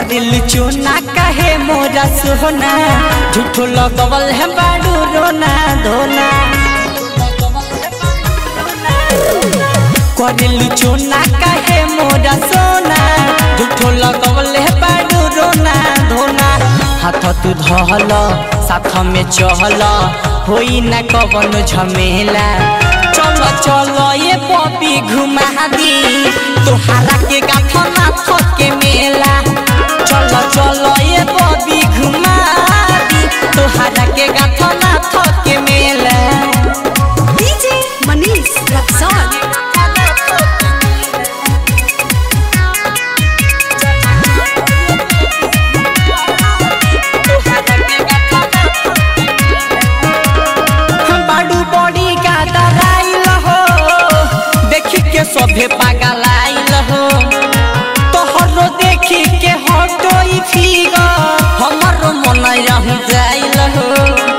करिल चोना कहे मोरा सोना झूठो लगवल है बाडू रोना धोना करिल चोना कहे मोरा सोना झूठो लगवल है बाडू रोना धोना हाथ तू धहल साथ में चहल होई ना कवन झमेला चलो चलो ये पपी घुमा दी तोहारा के गाथा नाथ के मेला चलो चलो ये पपी घुमा दी तोहारा के गाथा नाथ के मेला डीजे मनीष रक्सौल बाडू बड़ी का दराइल हो देखी के सभे पागल आइल हो तोहरो देखी के हटोई फिगर हमर मन रह जाइल हो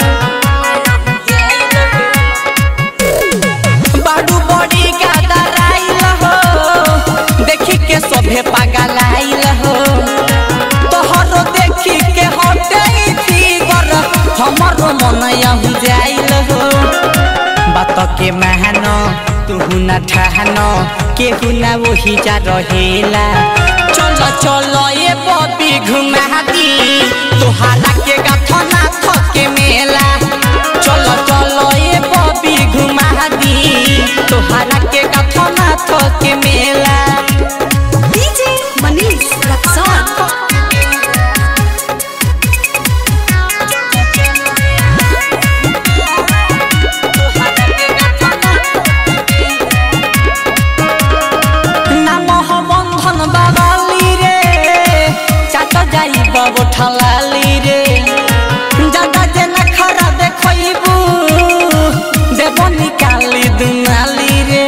बाडू बड़ी का दराइल हो देखी के सभे पागल आइल हो तोहरो देखी के हटोई फिगर हमर मन रह जाइल हो बात के महन तुहु न ठहन केहू न वही जा रहेला चलो चलो ये बबी घुमा दी तोहारा के गाथा नाथ के मेला चलो चलो ये बबी घुमा दी तोहारा के गाथा नाथ के मेला डीजे मनीष रक्सौल নাম বন্ধন বাবালি রে চাট যাইব ঠালালি রে জাগা যে না খারা দেখইবু দেব নিকালি দুনালি রে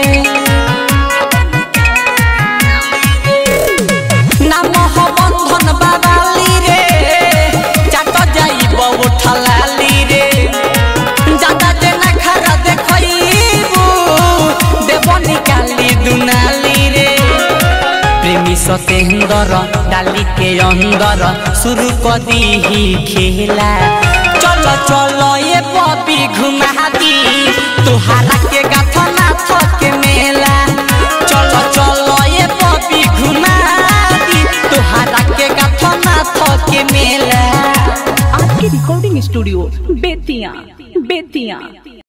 নাম বন্ধন বাবালি রে চাট যাইব ঠালালি রে জাগা যে না খারা দেখইবু দেব নিকালি দুনালি রে प्रेमी सतेंदर डाली के अंदर शुरू कदी ही खेला चलो चलो ये पपी घुमा दी तुहारा के गाथा नाथ के मेला चलो चलो ये पपी घुमा दी तुहारा के गाथा नाथ के मेला आपके रिकॉर्डिंग स्टूडियो बेतिया बेतिया